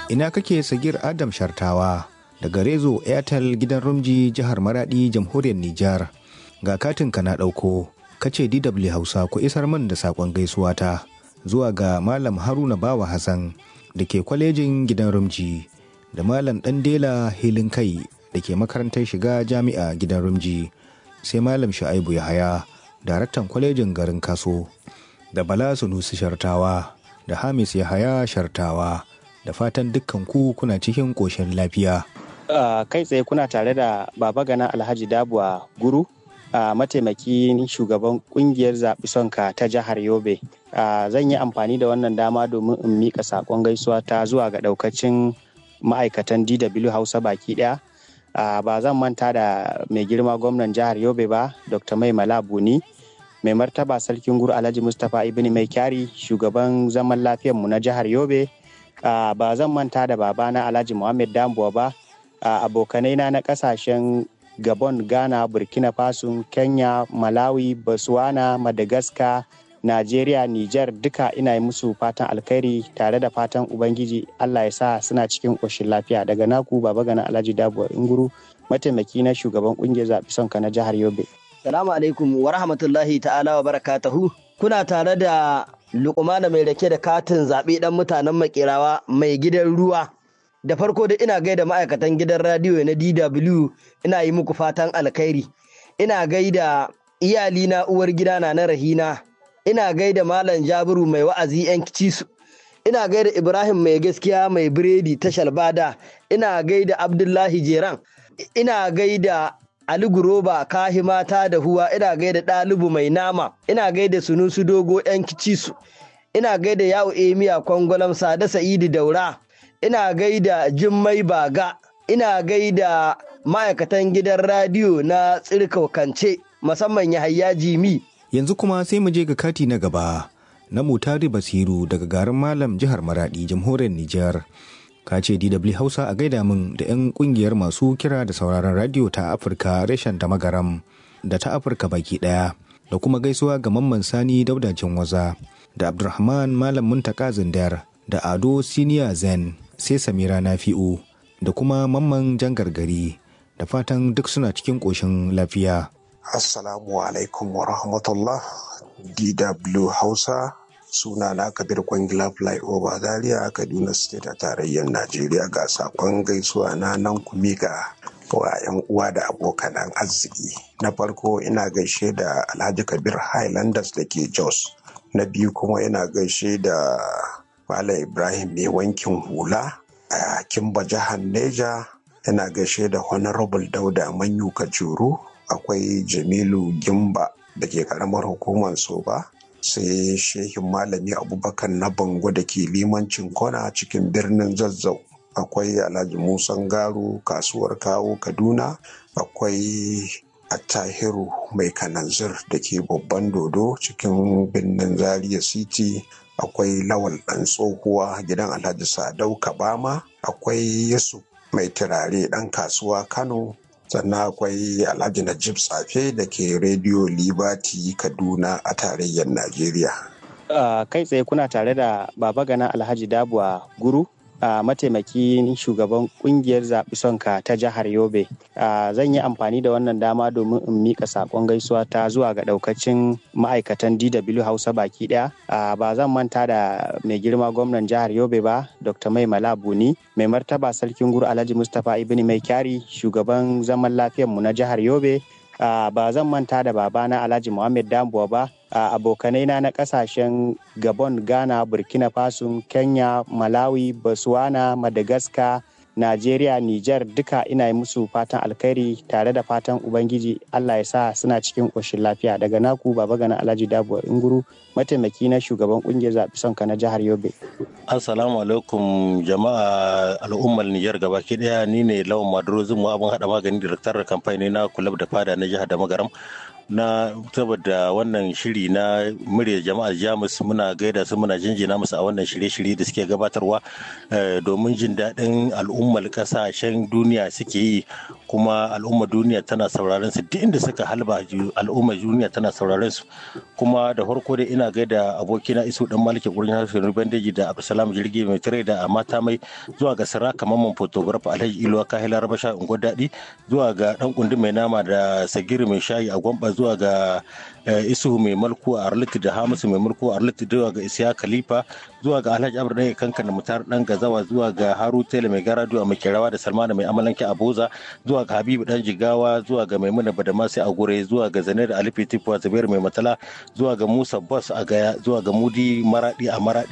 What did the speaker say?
ina kake sagir adam shartawa daga rezo airtel gidan rumji jihar maradi jamhuriyar nijar ga katinka na ɗauko kace dw hausa ku isar min da saƙon gaisuwa ta zuwa ga malam haruna bawa hassan da ke kwalejin gidan rumji da malam ɗandela hilin kai da ke makarantar shiga jami'a gidan rumji sai malam shu'aibu yahaya daraktan kwalejin garin kaso da bala sunusi shartawa da hamis yahaya shartawa da fatan dukkan ku kuna cikin ƙoshin lafiya Uh, kai tsaye kuna tare da baba gana alhaji dabuwa guru uh, mataimakin shugaban kungiyar zaɓi sonka ta jihar yobe uh, zan yi amfani da wannan dama domin in miƙa saƙon gaisuwa ta zuwa ga ɗaukacin ma'aikatan dw hausa baki ɗaya ba zan manta da mai girma gwamnan jihar yobe ba dr mai malabuni mai martaba sarkin guru alhaji mustapha ibn mai kyari shugaban zaman lafiyarmu na jihar yobe ba zan manta da babana alhaji muhammad dambuwa ba Uh, abokanai na na kasashen gabon ghana burkina faso kenya malawi botswana madagascar nigeria niger duka ina yi musu fatan alkhairi tare da fatan ubangiji allah ya sa suna cikin ƙoshin lafiya daga naku baba gana alhaji dabuwa inguru mataimaki na shugaban ƙungiyar zaɓi sonka na jihar yobe salamu alaikum wa rahmatullahi ta'ala wa barakatahu kuna tare da lukumana mai rake da katin zaɓe ɗan mutanen makerawa mai gidan ruwa da farko da ina gaida ma'aikatan gidan radiyo na DW ina yi muku fatan alkhairi ina gaida iyali na uwar gida na na rahina ina gaida malam jabiru mai wa'azi yan cisu ina gaida ibrahim mai gaskiya mai biredi ta shalbada ina gaida abdullahi jeran ina gaida ali guroba kahi mata da huwa ina gaida ɗalibu mai nama ina gaida sunusu dogo yan cisu ina gaida yawo emiya kwangwalam sada sa'idu daura ina gaida Jummai Baga, ina gaida ma'aikatan gidan radiyo na tsirkaukance musamman Yahaya Jimi. Yanzu kuma sai mu je ga kati na gaba na Mutari Basiru daga garin Malam jihar Maradi jamhuriyar Nijar. Ka ce DW Hausa a gaida min da 'yan kungiyar masu kira da sauraron radiyo ta Afirka reshen ta magaram da ta Afirka baki daya da kuma gaisuwa ga Mamman Sani Daudacin Waza da Abdulrahman Malam Muntaka Zindar da Ado Siniya Zen sai Samira Nafi'u da kuma Mamman Jangargari da fatan duk suna cikin ƙoshin lafiya. Assalamu alaikum wa rahmatullah DW Hausa suna na Kabir Kwangila Flyover Zaria Kaduna State a tarayyar Najeriya ga sakon gaisuwa na nan kumika wa 'yan uwa da abokanan arziki. Na farko ina gaishe da Alhaji Kabir Highlanders da ke Jos. Na biyu kuma ina gaishe da Malam Ibrahim mai wankin hula a Kimba jihar Neja yana gaishe da Honorable Dauda Manyu Kajuru akwai Jamilu Gimba da ke karamar hukumar Soba sai Shehin Malami Abubakar na Bango da ke limancin kona cikin birnin Zazzau akwai Alhaji Musan Garu kasuwar Kawo Kaduna akwai Attahiru mai kananzir da ke babban dodo cikin birnin Zaria City akwai lawal ɗan tsohuwa gidan alhaji sadau kabama akwai yusuf mai turare ɗan kasuwa kano sannan akwai alhaji najib tsafe da ke rediyo liberty kaduna a tarayyar najeriya uh, kai tsaye kuna tare da baba gana alhaji dabuwa guru uh, mataimakin shugaban kungiyar zaɓi sonka ta jihar yobe uh, zan yi amfani da wannan dama domin in miƙa saƙon gaisuwa ta zuwa ga ɗaukacin ma'aikatan dw hausa baki ɗaya uh, ba zan manta da mai girma gwamnan jihar yobe ba dr mai malabuni mai martaba sarkin guru alhaji mustapha ibn mai kyari shugaban zaman lafiyarmu na jihar yobe Uh, ba zan manta da babana alhaji muhammad dambuwa ba uh, abokanai na na kasashen gabon ghana burkina faso kenya malawi botswana madagascar nigeria niger duka ina yi musu fatan alkhairi tare da fatan ubangiji allah ya sa suna cikin ƙoshin lafiya daga naku baba gana alhaji dabuwa inguru mataimaki na shugaban kungiyar zaɓi sonka na jihar yobe assalamu alaikum jama'a al'ummar niger gabaki daya ni ne lawan maduro zumu abin hada magani da kamfani na kulab da fada na jihar da magaram na saboda wannan shiri na murya jama'ar jamus muna gaida su muna jinjina musu a wannan shirye-shirye da suke gabatarwa domin jin daɗin al'ummar ƙasashen duniya suke yi kuma al'ummar duniya tana sauraron su duk inda suka halba al'ummar duniya tana sauraron su kuma da farko dai ina gaida abokina isu dan maliki gurin harshen bandeji da abdulsalam jirgi mai tare da mata mai zuwa ga saraka mamman photograph alhaji iluwa kahila rabasha unguwar daɗi zuwa ga dan kundi mai nama da sagiri mai shayi a gwamba zuwa ga isuhu mai mulku a arliti da hamisu mai mulku a arliti zuwa ga isiya khalifa zuwa ga alhaji abu ɗaya kankan da mutar dan gazawa zuwa ga haru tele mai garadu a makerawa da salmana mai amalanke a boza zuwa ga habibu dan jigawa zuwa ga maimuna badamasi a gure zuwa ga zane da alifi tifuwa zubair mai matala zuwa ga musa bas a gaya zuwa ga mudi maradi a maradi